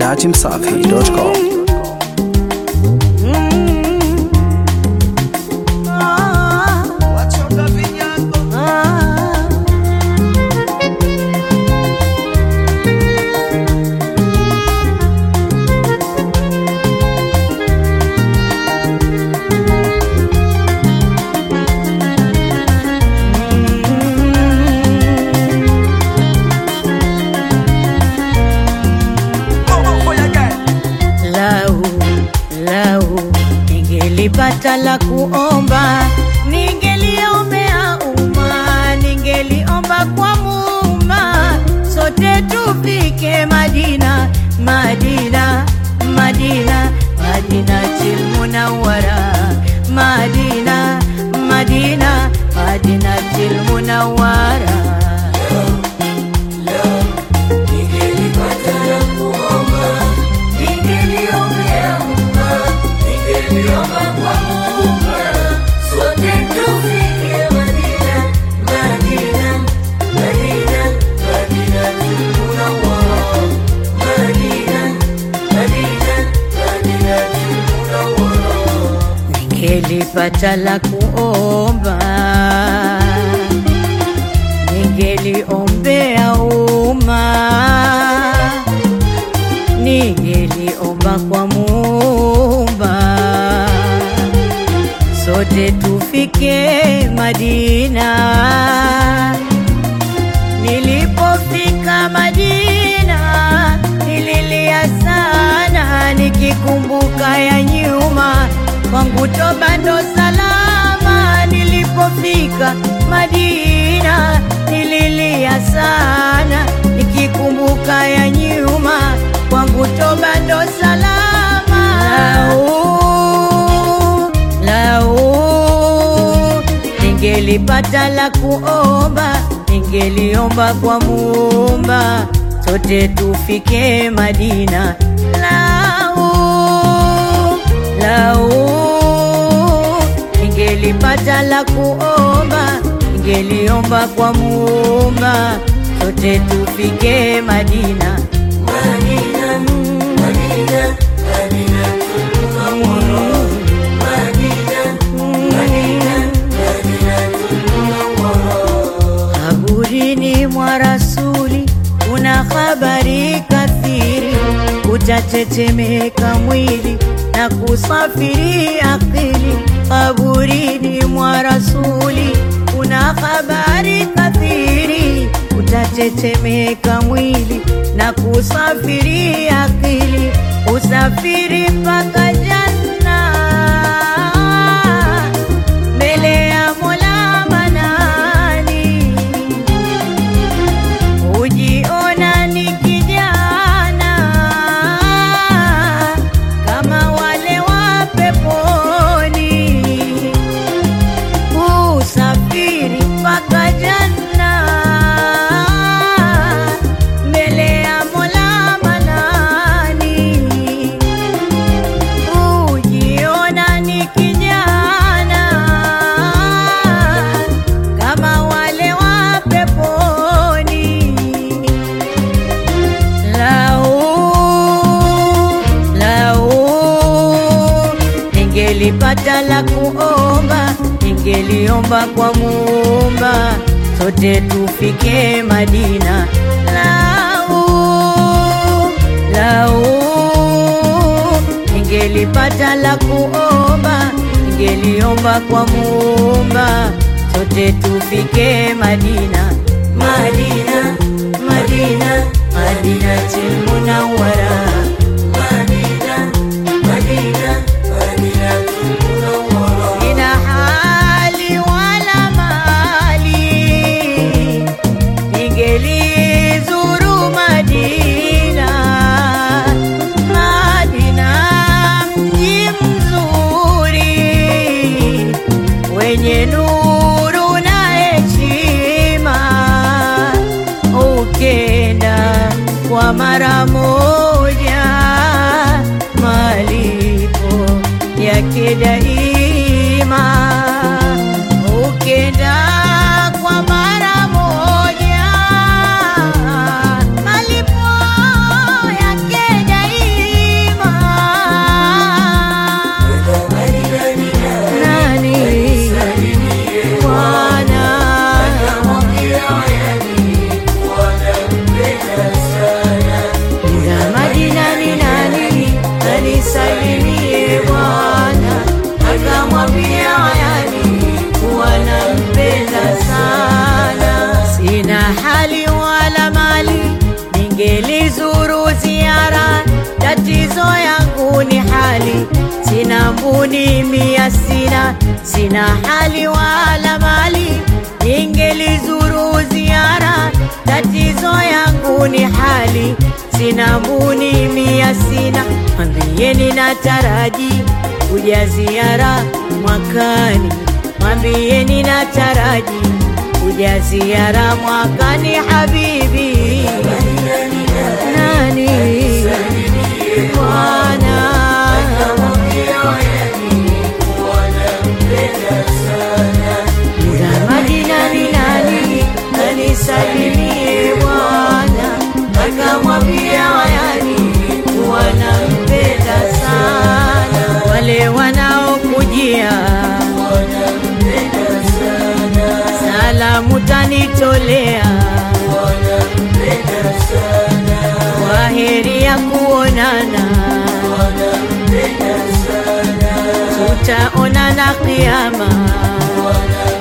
datimsafi.com. Lau, lau, ningelipata la kuomba, ningeliombea umma, ningeliomba kwa Muumba, sote tufike Madina, Madina, Madina, Madina Munawwara, Madina, Madina, Madina Munawwara. Ningelipata la kuomba, ningeliombea umma, ningeliomba kwa Muumba, sote tufike Madina. Nilipofika Madina nililia sana, nikikumbuka ya nyuma kwangu toba ndo salama. Nilipofika Madina nililia sana, nikikumbuka ya nyuma kwangu toba ndo salama. Lau, lau ningelipata la kuomba, ningeliomba kwa Muumba, sote tufike Madina. Lau, lau, ningelipata la kuomba, ningeliomba kwa Muumba, sote tufike Madina. Madina, Madina, Madina, Kaburini mwa Rasuli kuna habari kathiri, utatetemeka mwili na kusafiri akili. Kaburini mwa Rasuli kuna habari kathiri, utatetemeka mwili na kusafiri akili, usafiri mpaka janna mbele ya Mola Manani, hujiona ni kijana kama wale wa peponi, usafiri mpaka janna mbele ya Mola Manani hujiona ni kijana kama wale wa peponi. Lau, lau, ningelipata la kuomba, ningeliomba kwa Muumba, sote tufike Madina. Lau, lau ningelipata la kuomba, ningeliomba kwa Muumba, sote tufike Madina. Madina, Madina, Madina Munawwara. Madina, Madina, Madina Munawwara. Sina hali wala mali, ningelizuru Madina. Madina mji mzuri wenye nuru na heshima, ukenda kwa mara moja, malipo yake daima, ukenda kwa mara moja, malipo yake daima. yangu ni hali, sina mbuni mia, sina sina hali wala mali, ningelizuru ziara. Tatizo yangu ni hali, sina mbuni mia, sina mwambieni nataraji kuja ziara mwakani, mwambieni nataraji kuja ziara mwakani, habibi nani Bwana Madina ni nani anisalimie Bwana, akamwambia wayani wanampenda sana wale wanaokujia salamu tanitolea kwa heri ya kuonana tutaonana kiama